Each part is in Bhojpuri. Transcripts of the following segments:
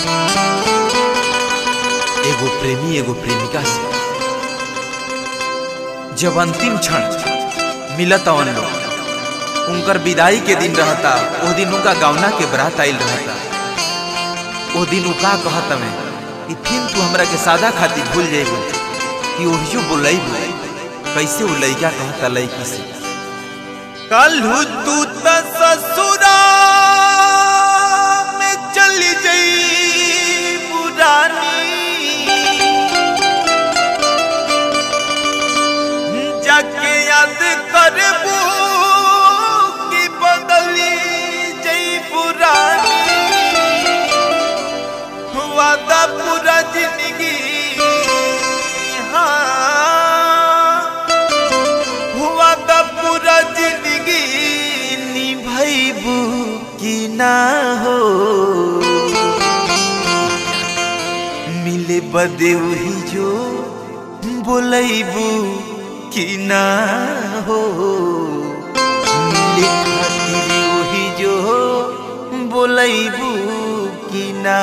एगो प्रेमी एगो प्रेमिका से जब अंतिम क्षण मिलत अवन लोग उनकर विदाई के दिन रहता ओ दिन उनका गौना के बरात आइल रहता ओ दिन उ का कहत हमें कि फिर तू हमरा के सादा खातिर भूल जाइबू कि ओहियो बोलैबू कैसे उ लइका कहता लइकी से कलहू तू त ससुरा में चली जई पुरानी जाके याद करबू कि बदली जई पुरानी वादा पूरा जिंदगी हाँ हुआ त पूरा जिंदगी निभैबू कि ना हो मिले बदे वही जो बोलैबू कि ना हो मिले खातिर वही जो बोलैबू कि ना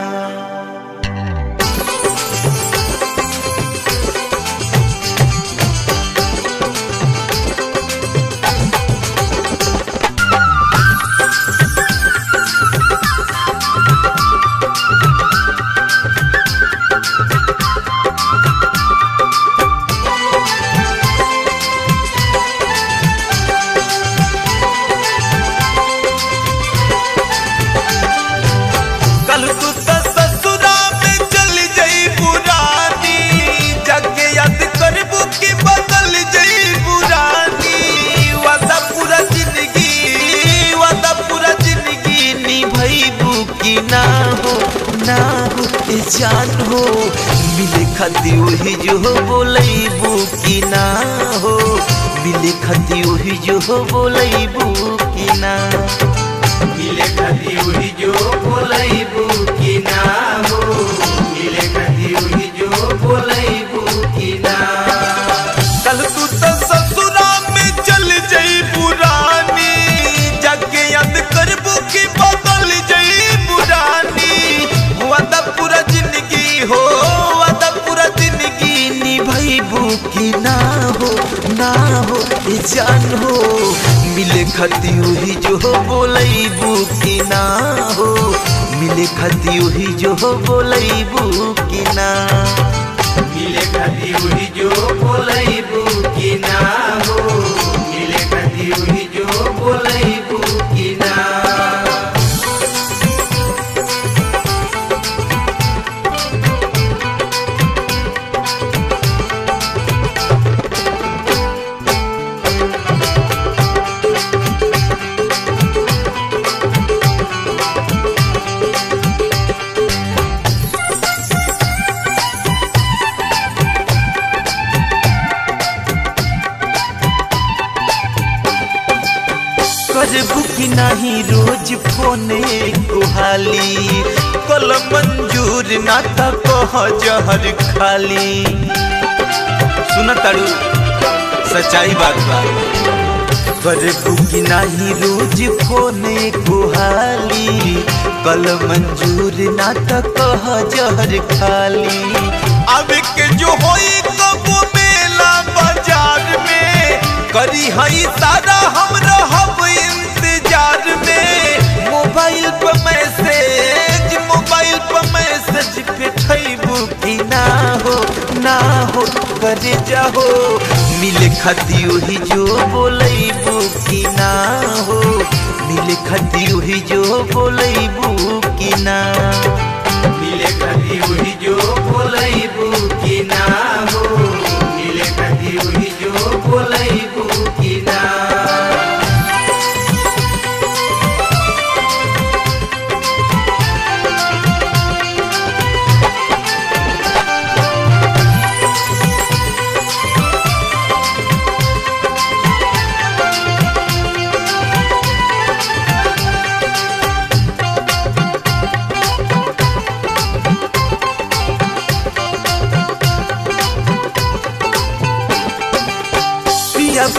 कल तू त ससुरा में चल जई पुरानी जाके याद करबू कि बदल जई पुरानी वादा पूरा जिंदगी वादा पूरा जिंदगी निभैबू कि ना हो ना हो ए जान हो मिले खती वही जो बोलैबू कि ना हो मिले खती वही जो बोलैबू कि ना मिले कदी उही जो बोलैबू कि ना हो मिले कदी उही जो बोलैबू कि ना कल तू तो ससुरा में चल जई पुरानी जाके याद करबू कि बदल जई पुरानी वादा पूरा जिंदगी हो वादा पूरा जिंदगी निभैबू कि ना हो ना हो ए जान हो मिले खती हुई जो बोलैबू कि ना हो मिले खती हुई जो बोलैबू कि ना मिले कदी उही जो बोलैबू कि ना हो मिले कदी उही जो बोलैबू कि ना करबू कि नहीं रोज फोने कुहाली कल मंजूर ना त कह जहर खाली सुन तारू सच्चाई बात बा करबू कि नहीं रोज फोने कुहाली कल मंजूर ना त कह जहर खाली अब के जो होई कबो मेला बाजार में करी हई सारा हम रहब इंतजार में मोबाइल पर मैसेज मोबाइल पर मैसेज पेठैबू कि ना हो ना हो करे जाहो मिले खती वही जो बोलैबू कि ना हो मिले खती वही जो बोलैबू कि ना मिले कदी उही जो बोलैबू कि ना हो मिले कदी उही जो बोलैबू कि ना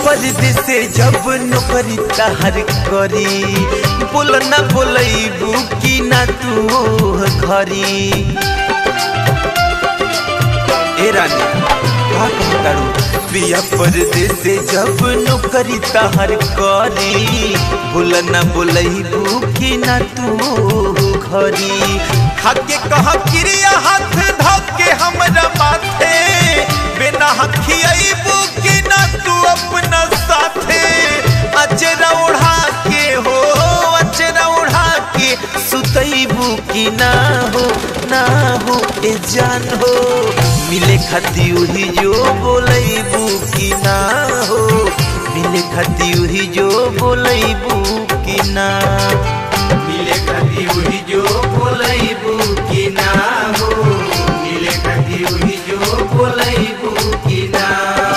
परदेश से जब नौकरी तहर करी बोल ना बोलैबू कि ना तू घरी ए रानी का कहतारू पिया परदेश से जब नौकरी तहर करी बोल ना बोलैबू कि ना तू घरी खाके कह क्रिया हाथ धके हमरा माथे बिना हखियाबू कि ना तू अपना साथे अचरा उड़ा के हो अचरा उड़ा के सुतैबू कि ना हो ना हो ए जान हो मिले खाती उही जो बोलैबू कि ना हो मिले खाती उही जो बोलैबू कि ना मिले कभी वही जो बोलैबू कि ना हो मिले कभी वही जो बोलैबू कि ना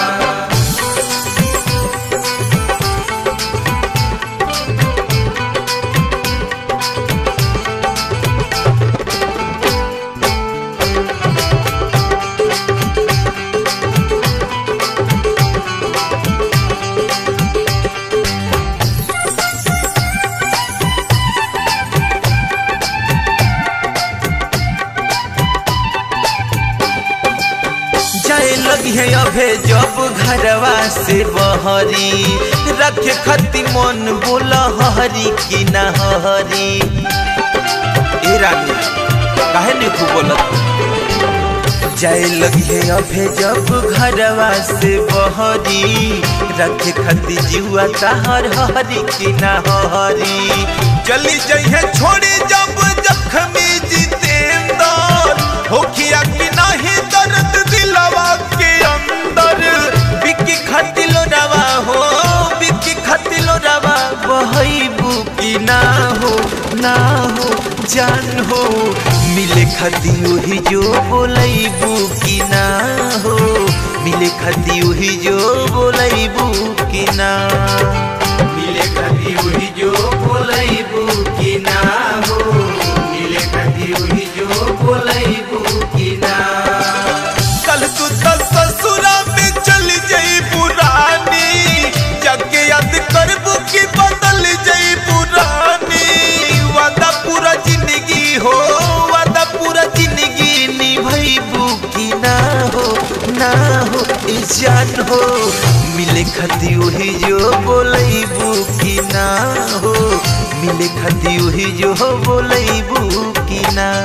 जाए लगी है अभे जब घरवा से बहरी रखे खती मन बोला हरी कि ना हरी ए रानी काहे नहीं खूब बोलत जाए लगी है अभे जब घरवा से बहरी रखे खती जीवा ताहर हरी कि ना हरी चली जाइए छोड़ी जब जख्मी जितेंदर होखिया कि नहीं दर्द दिलवा के अंदर बिकी खटिलो रवा हो बिकी खटिलो रवा बहैबू कि ना हो ना हो जान हो मिले खती वही जो बोलैबू कि ना हो मिले खती वही जो बोलैबू कि ना मिले कभी वही जो बोलैबू कि ना हो मिले कभी वही जो बोलैबू कि ना कल तू तो ससुरा में चल जाई पुरानी जाके याद करबू कि बदल जाई पुरानी वादा पूरा जिंदगी हो वादा पूरा जिंदगी निभैबू कि ना हो ना हो ए जान हो मिले खती वही जो बोलैबू कि ना हो मिले खती वही जो बोलैबू कि ना